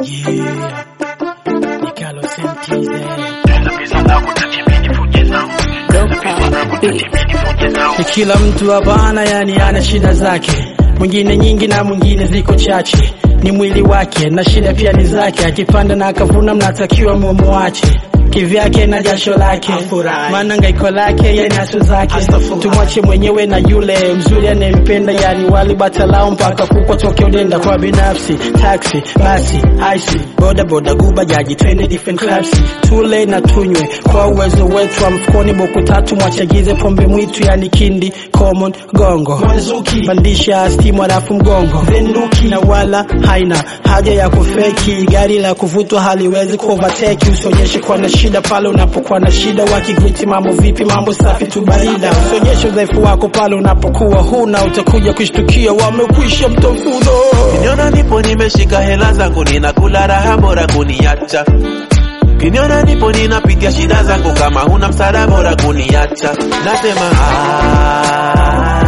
Yeah. Nikalo sentize. Ni kila mtu hapana, yani ana shida zake, mwingine nyingi na mwingine ziko chache. Ni mwili wake na shida pia ni zake, akipanda na akavuna, mnatakiwa mumuache kivyake na jasho lake, maana ngaiko lake yeye naso zake. Tumwache mwenyewe na yule mzuri anayempenda, yani wali batalao mpaka kukwa toke udenda kwa binafsi. Taxi, basi, ice, boda boda, guba jaji, twende different clubs, tule na tunywe kwa uwezo wetu wa mfukoni. Boku tatu mwachagize pombe mwitu, yani kindi, common, gongo, mwanzuki, pandisha stimu alafu mgongo, venduki, na wala haina haja ya kufeki. Gari la kuvutwa haliwezi kuovateki, usionyeshe kuwa na shida pale unapokuwa na shida. Wakigwiti mambo vipi, mambo safi tu barida. Usionyeshe udhaifu wako pale unapokuwa huna, utakuja kushtukia wamekwisha mtafuno. Kiniona nipo nimeshika hela zangu ninakula raha bora kuniacha. Kiniona nipo ninapitia shida zangu kama huna msaada bora kuniacha. Nasema ah,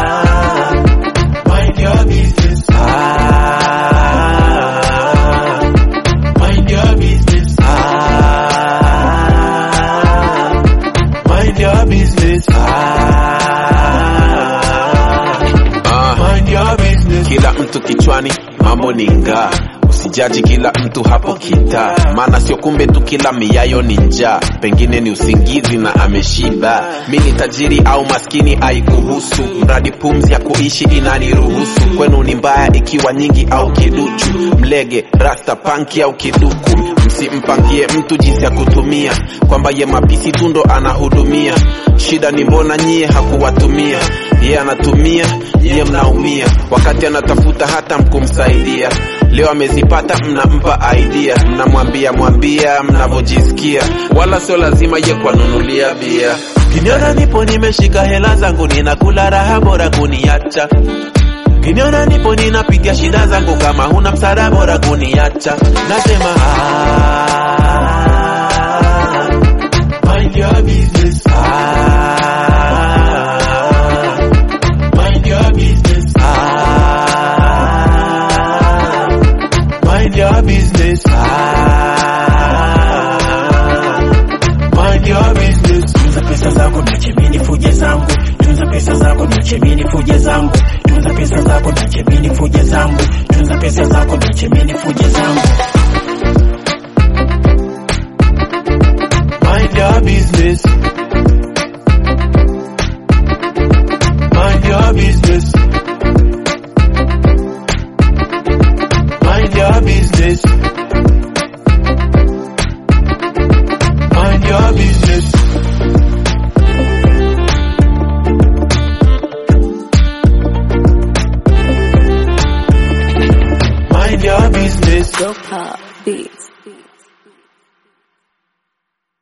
mind your business. Ah, mind your business. Ah, mind your business. Ah, mind your business. Kila mtu kichwani mambo ni ngaa usijaji kila mtu hapo kita maana sio kumbe tu kila miayo ni njaa pengine ni usingizi na ameshiba mi ni tajiri au maskini aikuhusu mradi pumzi ya kuishi inaniruhusu kwenu ni mbaya ikiwa nyingi au kiduchu mlege rasta panki au kiduku msimpangie mtu jinsi ya kutumia kwamba ye mapisi tu ndo anahudumia shida ni mbona nyie hakuwatumia ye anatumia nyie mnaumia wakati anatafuta hata mkumsaidia leo amezipata mnampa idea mnamwambia mwambia mnavyojisikia wala sio lazima ye kwanunulia bia kiniona nipo nimeshika hela zangu ninakula raha bora kuniacha kiniona nipo ninapitia shida zangu kama huna msaada bora kuniacha nasema ah, mind your business ah, mind your business ah, mind your business ah, mind your business Tunza pesa zako niache mimi nifuje zangu, tunza pesa zako niache mimi nifuje zangu, tunza pesa zako niache mimi nifuje zangu, tunza pesa zako niache mimi nifuje zangu. mind your business mind your business mind your business mind your business mind your business Dopa Beats.